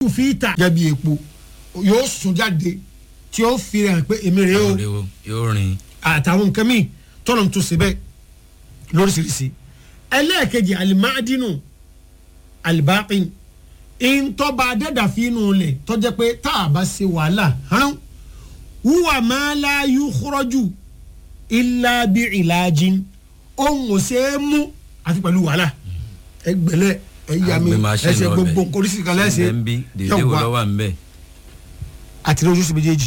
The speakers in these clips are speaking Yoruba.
fi ta. gẹ́gẹ́ bí epo yóò sùn jáde tí ó fi rẹ̀ hàn pé èmi rèé o Ọ̀rẹ́ o, yóò rìn àtàwọn nǹkan míì tọ́nà tó ṣe bẹ́ẹ̀ lóríṣiríṣi ẹlẹ́ẹ̀kejì alimadinu alibaqin ìntọ́ba adẹ́dàfínú lẹ̀ tọ́jẹ́ pé tá a bá ṣe wàhálà hàn wúwà máa la yúkúrọ́jù ilá bí ìlàjìn ohun ò ṣe é mú àfi pẹ̀lú wàhálà ẹgbẹ̀lẹ̀ ẹ̀yàmí Àgbẹ̀ machine ẹsẹ̀ lọ́bẹ̀. gbogbo nǹkan oríṣiríṣi kan lẹ́sẹ̀ ẹ̀ ń bí dèdè wo lọ́wọ́ à ń bẹ̀. àti lójú sí méjèèjì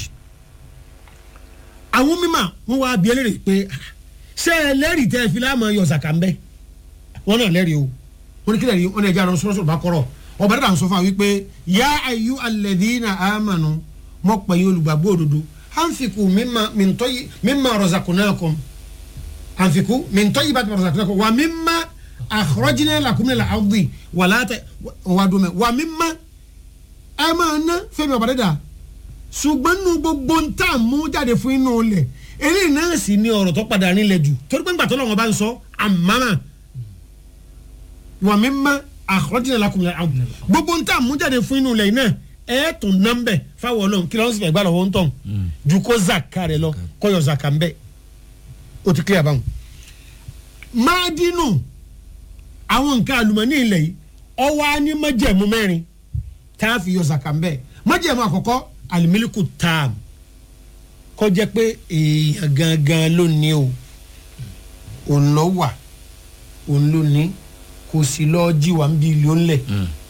àwọn mímà wọn wá bí ẹlẹ́rìí pé ṣé ẹ lẹ́rìí tẹ́ ẹ fi láàmú ayọ̀ ṣàkà ń bẹ́ wọn náà lẹ́rìí o wọn ní kí lẹ́rìí wọn ní ẹja àwọn sọ́sọ́ bá kọ́rọ̀ ọba dàda ń sọ fún wa wípé yá ayú alẹ́dínà àmànù mọ́ pẹ̀yìn olùgbàgbọ́ òdodo ànfikù mímà rọ̀zàkùnákùn ànfikù mìntọ́yì bá ti rọ̀zàkùnákùn wà mímà àkọ́rọ́jìnà làkúnmílà àwùdí wà látẹ̀ wà dùnmẹ̀ wà mímà ẹ máa ná fẹ́mi ọba dàda ṣùgbọ́n nínú gbogbo ń tà mú jáde fún inú ilẹ̀ eléyìí náà sì ní ọ̀rọ̀ tó padà nílẹ̀ jù torí pé ńgbà tó lọ́wọ́ bá ń sọ àmàmà wà mí má àkọ́jìnà lakunlẹ̀ àwọn gbogbo ń tà mú jáde fún inú ilẹ̀ náà ẹ̀ tún nọ́mbẹ̀ fáwọn ọlọ́run kí lọ́wọ́ sì fẹ́ gbà lọ́wọ́ ń tàn ju kó zaka rẹ̀ lọ kó yọ zaka ń bẹ̀ ó ti kílẹ̀ báwọn. máa dínú àwọn nǹkan àlùmọ́ọ́nì ilẹ̀ yìí ọwọ́ á ní májẹ̀mú mẹ́rin tá a fi yọ zaka ń bẹ̀ májẹ̀mú àkọ́kọ́ alimiliku taam kọjá pé èèyàn gangan ló ní o òun lọ wà òun ló ní kò sí lọ jí wa ń bí ilé ńlẹ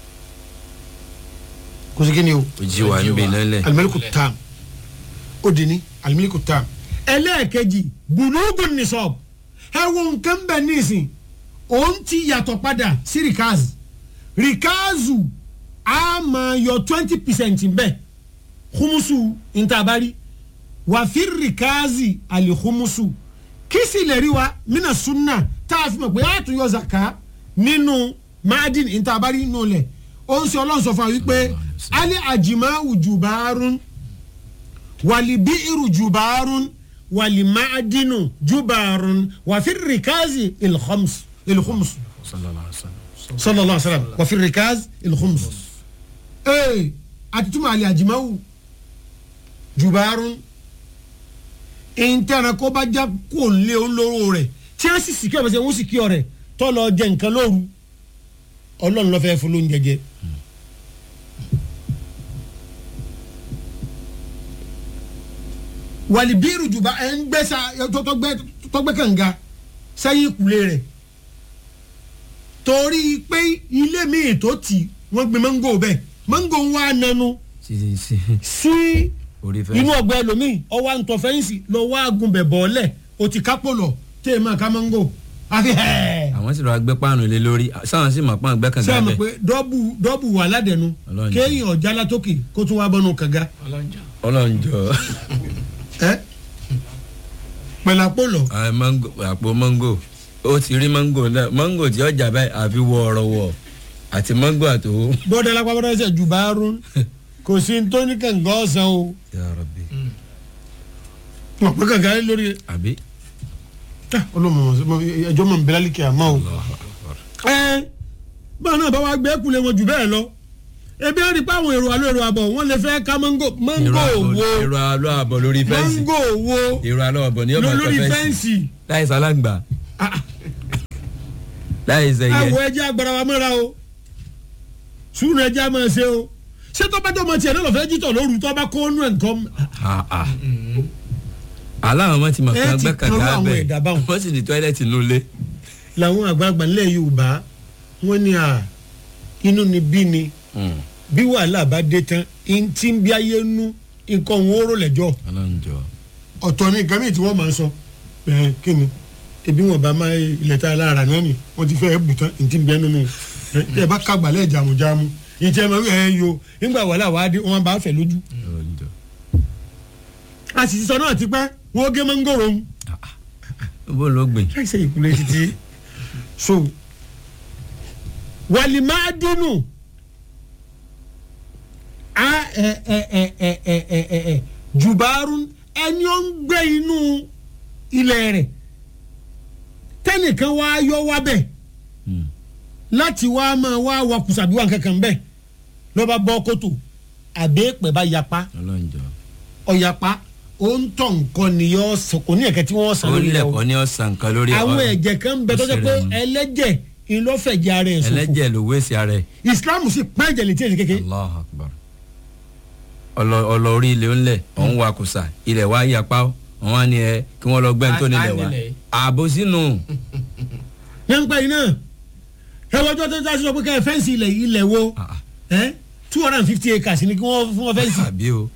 kò sí kíni o ó jí wa ń bí lẹ́lẹ̀. alimiliku taam ó di ní alimiliku taam ẹlẹ́ẹ̀kejì bùnúgùn nìsọ̀b ẹ wo nǹkan bẹ́ẹ̀ nísìn òun ti yàtọ̀ padà sí rikazi rikazu a máa yọ twenty percent bẹ́ẹ̀ humusu ntabari wàfíìrì káàzì àlìhumusu kìsì lẹ́rí wa mina sunna tá a fi mọ̀ pé a tún yọ zaka nínú madin ntabari nù lẹ̀ ó ń sọ ọlọ́run sọ fún wa wípé alẹ́ àjìmáwù jùbárún wàlìbíìrù jùbárún wàlìmáàdínù jùbárún wàfíìrì káàzì ìlhumusu sallallahu alaihi wasallam. sallallahu alaihi wa sallam wàfíìrì káàzì ìlhumusu. ee àti túmọ̀ alẹ́ àjìmáwù jubaarun intana kó bá já kó lé olóró rẹ̀ tí a sì sì kí ọ̀bẹ sẹ́ wọ́n sì kí ọ̀rẹ́ tọ́ lọ jẹ nǹkan lóru ọlọ́run lọ́fẹ́ fún lóúnjẹ jẹ. wàlíbírù jùbá ẹ̀ ń gbẹ́ sa tọ́gbẹ́ kànga sẹ́yìn ìkúlé rẹ̀ torí pé ilé míì tó tì wọ́n gbé mango bẹ́ẹ̀ mango ń wá nanu sí sí sí orí fẹ́. inú ọgbà ẹlòmíì ọwọ́ àǹtọ̀ fẹ́ǹsì lọ wá agunbẹ̀ bọ́ọ̀lẹ̀ o ti kápò lọ tẹ́ ẹ máa ká mango àfi hẹ́ẹ̀. àwọn sì lọ gbé páànù lé lórí sáwọn sì mọ̀ pọ́n gbẹ́ kànga sẹ́yìn mọ̀ bẹ́ẹ̀. pé dọ́bù dọ́bù wà ládẹ̀nu Ọlọ́run jẹ́. kéèyàn ọ̀já látòkè kó tún wá bọ́nu kànga ọlọ́njọ́ ọlọ́njọ́ ẹ́ pẹ̀lú àpò lọ. Ah, mango àpò mango ó ti rí mango náà mango tí ọjà báyìí àfi wọ ọ̀rọ̀ wọ̀ àti mango àtò. bọ́dọ̀ lápá bọ́dọ̀ ṣe jù bá rún kò sí ní tó ní kànga ọ̀sán o Ya Rabbi. wọn pé kànga yẹn lórí àbí. ọlọ́mọ ẹjọ́ mọ̀ nbẹ́lá líkẹ́ àmọ́ o. Allahu Akbar. ẹ báwọn náà bá wá gbé kulẹ̀ wọn jù bẹ́ẹ̀ lọ ebi ẹni pé àwọn èrò àlọ́ èrò àbọ̀ wọn lè fẹ́ ká mango mango wo èrò àlọ́ àbọ̀ lórí fẹ́ǹsì mango wo èrò àlọ́ àbọ̀ ní ọmọ lórí ẹ̀kọ́ fẹ́ǹsì fẹ́ǹsì láì sálàǹgbà Ah, láì sẹ́yẹ. àwọ̀ ẹja agbára wa mọ́ra o sùúrù ẹja máa ṣe o ṣé tọ́pẹ́tọ́ ọmọ tiẹ̀ náà lọ́ọ́ fẹ́ jítọ̀ lóru tọ́ bá kó nù ẹ̀ nǹkan Ah, ah. aláwọn ọmọ ti mọ̀ Ẹ kán ti gbẹ́ kan kànga àwọn bẹ́ẹ̀ ẹ̀dá báwọn. wọ́n sì ní tọ́ílẹ̀tì nulẹ̀. làwọn àgbààgbà ńlẹ̀ yorùbá wọ́n ní à inú ni bí ni bí wàhálà bá dé tán ntí bí ayé nú nǹkan òun ó rò lẹ́jọ́ ọlọ́njọ́. ọ̀tọ̀ ní nǹkan mìíràn tí wọ́n máa ń sọ ẹ̀ kí ni ebi wọn bá máa ilẹ̀ tá a lára náà ni wọ́n ti fẹ́ bù tán ntí bí ẹnu nù ẹ bá kàgbálẹ̀ jàmùjàmù ntí ẹ máa ẹ yo nígbà wàhálà wàá dé wọn bá fẹ́ lójú ọlọ́njọ́. a sì ti sọ náà ti pẹ́ wọ́n gé mọ́ngòrò ń bó ló gbìn. láì ṣe ìkúlẹ̀ títí so wàlìmáàdínù a ẹ ẹ ẹ ẹ ẹ ẹ ẹ ẹ jùbárún ẹni ó ń gbé inú ilẹ̀ rẹ̀ tẹnìkan wá yọ wá bẹ̀ láti wá máa wá wakùsà bí wà kankan bẹ́ẹ̀ lọ́ba bọ́ kótó àbẹ́ẹ̀pẹ̀ bá yapa ọlọ́njọ́ ọ̀yapa ó ń tọ̀ nǹkan ni yọ sọ kò ní ẹ̀kẹ́ tí wọ́n sàn ó lórí rẹ̀ o lẹ̀kọ́ ní ọ̀sán kan lórí àwọn ọ̀rọ̀. ẹ̀jẹ̀ kan ń bẹ tó jẹ́ pé ó ṣe rẹ̀ ẹlẹ́jẹ̀ ìlọ́fẹ̀jẹ̀ ara ẹ̀ sòfò ẹlẹ́jẹ̀ ló wéṣẹ̀ ara ẹ̀ Islam sì pẹ́ ẹ̀jẹ̀ létí èsì kékeré allah akbar ọlọ ọlọ orí ilẹ̀ ńlẹ̀ ọ̀hún wa kùsà ilẹ̀ wa yapa ó wọn wá ní ẹ kí wọ́n lọ gbẹ́ tó A- nílẹ̀ a wa nílẹ̀. ààbò sínú yẹn ń pẹ́ iná ẹ̀wọ́n tó tó tó sọ pé kẹ́ ẹ fẹ́ǹsì ilẹ̀ ilẹ̀ wo Ah, ah. ẹ́ two hundred and fifty acres ni kí wọ́n fún wọn fẹ́ǹsì àbí o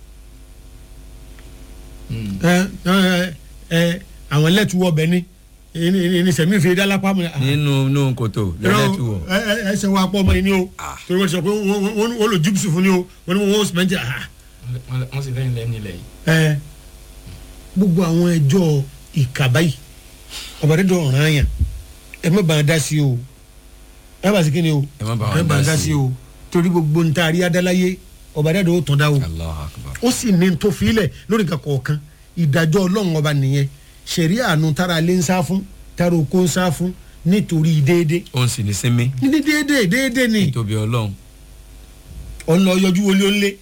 ẹ ẹ ẹ àwọn lẹ́tù wọ bẹ́ẹ̀ ni ẹni ẹni sẹ̀mí fi dálápá mu. nínú inú kòtò lẹ́lẹ́tù wọ̀ ẹ ẹ ẹ ṣe wa pọ̀ ọmọ yìí ni o Ah. torí wọ́n ti sọ pé wọ́n wọ́n wọ́n lò jípsì fún ni o wọ́n ní wọ́n sìmẹ́ntì ah wọ́n sì fẹ́yìn lẹ́nu ilẹ̀ yìí. ẹ gbogbo àwọn ẹjọ́ ìkàbá yìí ọ̀bàdàn ọ̀ràn yàn ẹ má bàa dá sí o ẹ bá sí kí ni o ẹ má bá ẹ wọn bàa dá dá sí sí o torí gbogbo ń taari adáláyé ọ̀bàdàn ò tán dá o allah akbar ó sì ní tó filẹ̀ lórí nǹkan kọ̀ọ̀kan ìdájọ́ ọlọ́run ọba nìyẹn ṣẹ̀rí àánú tára lé ń sá fún tára oko ń sá fún nítorí déédé ó ń sì ní sinmi ní déédé déédé ni tóbi ọlọ́run ọ̀nà ọ̀yọ́jú wọlé ó ń lé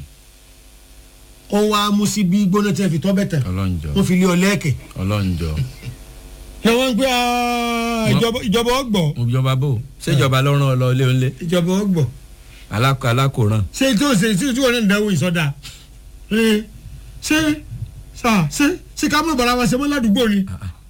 wọ́n wá mú sí bí gbóná tí wọ́n fi tọ́ bẹ̀ tán ọlọ́njọ́ wọ́n fi lé ọ lẹ́ẹ̀kẹ́ ọlọ́njọ́ ni wọ́n ń pẹ́ "Ah, ìjọba ìjọba ọgbọ̀ ìjọba bò ṣèjọba lọ́rùn ọlọ́ ilé ńlẹ̀ ìjọba ọgbọ̀ alákò alákòrán ṣé tí ó ṣe tí tí wọ́n náà ń dáwọ́ ìsọdá Ẹ, ṣé ṣá ṣé ṣé ká mọ̀ bàrà wa ṣe mọ́ ládùúgbò ni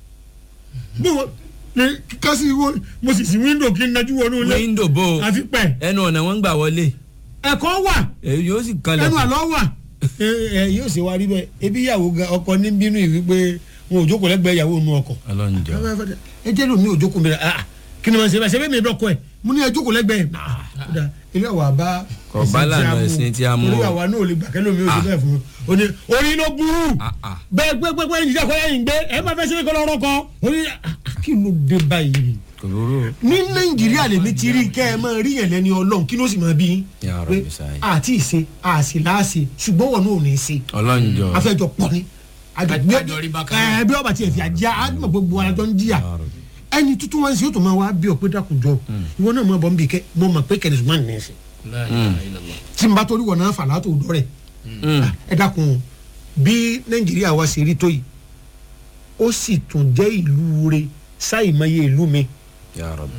bó wọ́n ní kásì wo mo sì sí wíńdò kí n nájú wọnú ilé wíńdò bò àfi pẹ̀ ẹnu ọ̀nà wọn ń gbà wọlé ẹ̀kọ́ wà èyí yóò sì kanlẹ̀ ẹnu àlọ́ wà ẹ ẹ yóò ṣe wá rí bẹ́ẹ̀ ebi ìyàwó ga ọkọ ní bínú ìwí pé wọn ò jókòó lẹ́gbẹ̀ẹ́ ìyàwó nu ọkọ̀ ọlọ́njọ́ ẹ jẹ́ lómi ò jókòó mi rẹ̀ ah kí ni wọ́n ṣe bẹ́ẹ̀ ṣe bẹ́ẹ̀ mi dọ́kọ̀ ẹ̀ mo ní ẹ jókòó lẹ́gbẹ̀ẹ́ náà kódà ilé wa bá Kò bá lànà ẹ̀sìn tí a mú. orí àwa náà ò lè gbà kẹ́ lómi ò ṣe bẹ́ẹ̀ fún un ó ní orí ló burú Ah, ah. bẹ́ẹ̀ gbé gbé gbé ìdíjà kọ́ lẹ́yìn gbé ẹ má fẹ́ ṣe kọ́ lọ́rọ́ kọ́ orí ah, kí ló dé báyìí kò lóró ní nàìjíríà lèmi ti rí kẹ́ ẹ máa rí yẹn lẹ́ni ọlọ́run kí ló sì máa bí yín Ya pé Rabbi sáyé. àti ìṣe àṣì láàṣì ṣùgbọ́n wọn náà ò ní í ṣe ọlọ́njọ́ afẹ́jọ pọ̀ ni Àjọ rí bákan náà. ẹ bí ọba tiẹ̀ fi àjá àdúgbò gbogbo ara jọ ń jìyà Ya Rabbi. ẹni tuntun wọn sì yóò tó máa wá bí ọpẹ dákunjọ ìwọ náà máa bọ̀ ń bì kẹ́ mo mọ̀ pé kẹ́ni ṣùgbọ́n nìyẹn ṣe La ilaha illallah. tí n bá torí wọn náà fà látò dọ́ rẹ̀ Mm. ẹ dákun o, bí nàìjíríà wa ṣe rí tó yìí ó sì tún jẹ́ ìlú re sáìmọye ìlú mi Ya Rabbi.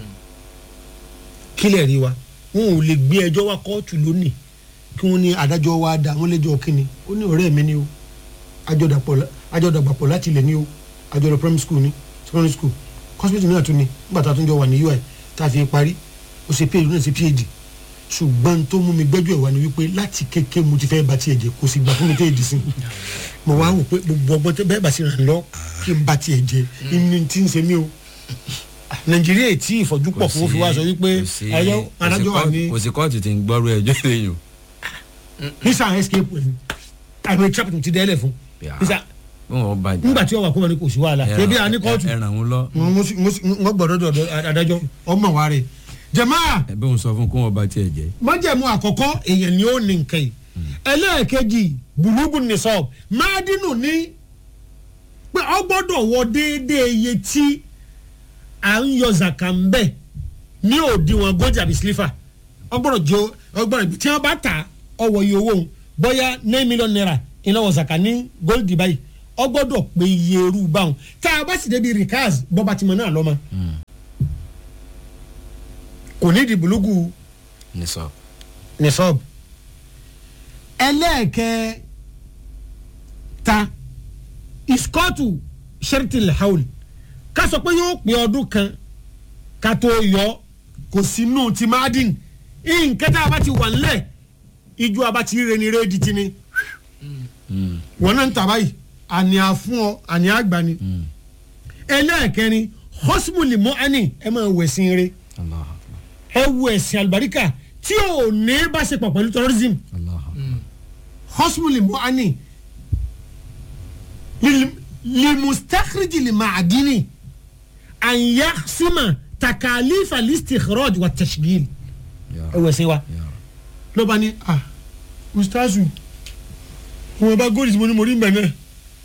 kílẹ̀ rí wa wọn ò lè gbé ẹjọ́ wa kóòtù lónìí kí wọ́n ní adájọ́ wa dá wọn lẹ́jọ́ kínni ó ní ọ̀rẹ́ mi ni o àjọdàpọ̀ láti ilẹ̀ ni o àjọdọ̀ primary school ni secondary school hospital náà tún ni nígbà tá a tún jọ wà ní ui tá a fi parí ó ṣe phd náà ṣe phd ṣùgbọ́n tó mú mi gbẹ́jọ́ ẹ̀ wá ni wípé láti kéke mo ti fẹ́ ba tiẹ̀ jẹ́ kò sì gbà fún mi téèdì sí mo wá wò pé gbogbo ọgbọ́n tẹ bẹ́ẹ̀ bá sì ràn lọ kí n ba tiẹ̀ jẹ́ inú tí ń ṣe mí o nàìjíríà tí ìfọ̀jú pọ̀ fún òfin wa sọ wípé kò sí- ẹyọ kò sí adájọ́ wà kóòtù- ní kò sí kóòtù tí ń gbọ́rú ẹjọ́ lẹ́yìn visa escape ẹ̀ àìmọ̀ trap ti dẹ́lẹ̀ fún Ya. visa bí wọn bá jà nígbà tí wọ́n wà kó wọn ní kò sí wàhálà ebi àní kóòtù ẹràn wọn lọ wọ́n gbọ́dọ̀ dọ̀dọ̀ adájọ́ ọmọ wa rẹ̀ jẹ̀máà ẹbí wọn sọ fún kó wọn bá tiẹ̀ jẹ́ májẹ̀mú àkọ́kọ́ èèyàn ni ó ní nǹkan yìí ẹlẹ́ẹ̀kejì bùlùbù ní sọ máàdínù ní pé ọ gbọ́dọ̀ wọ déédéé iye tí à ń yọ zaka ń bẹ̀ ní òdiwọ̀n gold àbí sliver ọ gbọ́dọ̀ jẹ́ ọ gbọ́dọ̀ tí wọ́n bá ta ọwọ́ iye owó òun bóyá nine million naira iná wọ zaka ní gold báyìí ọ gbọ́dọ̀ pé iye irú báwọn tá a bá sì débi rikaz bọ́ba tìmọ̀ náà lọ́mọ kò ní di bùlùgù ní sọ nisọb ẹlẹ́ẹ̀kẹ́ ta iskọ́tù sẹ́rìtìlì haul ká sọ pé yóò pé ọdún kan ká tó yọ kò sínú ti madin nǹkan tá a bá ti wà nílẹ̀ ijó a bá ti rẹ ni rédi ti ni wọn náà ń tà báyìí àní àfún ọ àní àgbà ni ẹlẹ́ẹ̀kẹrin hosmuli mọ́ani ẹ máa wẹ̀sìn rẹ Allah ẹ wo ẹ̀sìn àlùbáríkà tí ò ní bá ṣe pọ̀ pẹ̀lú terrorism Allah hosmuli mu'ani limustakhriji limaadini an yaksima takalifa listikhraj wa tashgil Ya ẹ wẹ̀ sí wa Ya Rabbi. ló bá ní ah ustazu wọn bá góòlù tí mo ní mo rí mbẹ náà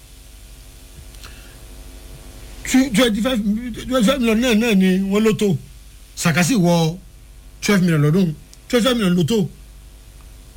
twenty five twenty five million náà náà ni wọ́n ló tó sàkásì wọ twelve million lọ́dún twenty five million ló tó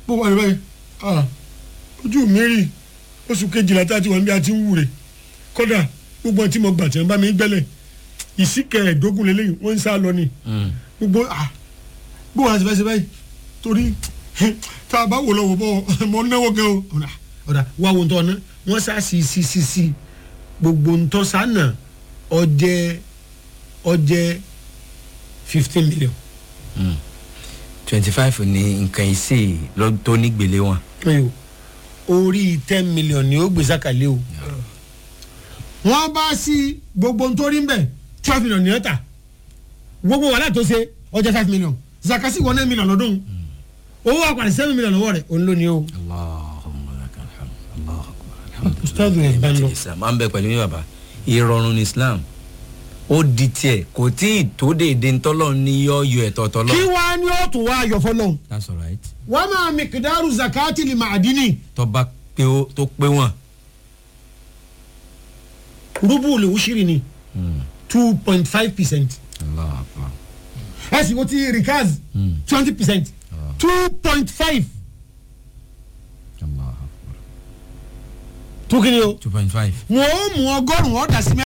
bó wà ní báyìí ah ojú mi rí oṣù kejìlá tá a ti wà níbi àti ń wúre kódà gbogbo àti mo gbà tí wọn bá mi gbẹ́lẹ̀ ìsìkẹ́ ẹ̀ẹ́dógún lélẹ́yìn wọ́n ń sá lọ ni Mm. gbogbo ah bó wà á ti fẹ́ ṣe báyìí torí tá a bá wò lọ́wọ́ bọ́ mọ náwó gan o ọ̀dà ọ̀dà wà wò ń tọ́ ná wọ́n sá sí sí sí sí gbogbo ń tọ́ sánà ọjẹ́ ọjẹ́ fifteen million. twenty five ní nǹkan ìsè lọ tó nígbèlé wọn. ayo orí ten million ni ó gbé sákàlẹ́ o wọ́n bá sí gbogbo nítorí ń bẹ̀ twelve million ní ọ̀tà gbogbo wàhálà tó ṣe ọjà five million zakasi wọ nine million lọ́dún owó àpàdé seven million lọ́wọ́ rẹ̀ òun ló ní o. Allahumma lakal hamd. Allahu akbar. Alhamdulillah. Ustaz yẹn bá ń lọ. Islam máa ń bẹ pẹ̀lú yín bàbá ìrọ̀rùn ní Islam ó di tiẹ̀ kò tí ì tó déédéé ntọ́lọ́ ní yọ yọ ẹ̀tọ́ tọ́lọ́. kí wàá ní ó tún wá ayọ̀ fọlọ́ that's all right. wàá máa mikidaru zakati li ma'adini tọ́ba pé ó tó pé wọ́n. rubu le wushiri ni two point five percent Allahu akbar. ẹ sì wọ́n ti rikaz Mm. twenty percent Ah. two point five Allahu akbar. tó kí ni o two point five. wọ́n ó mú ọgọ́rùn-ún ọ̀dà sí mẹ́wàá.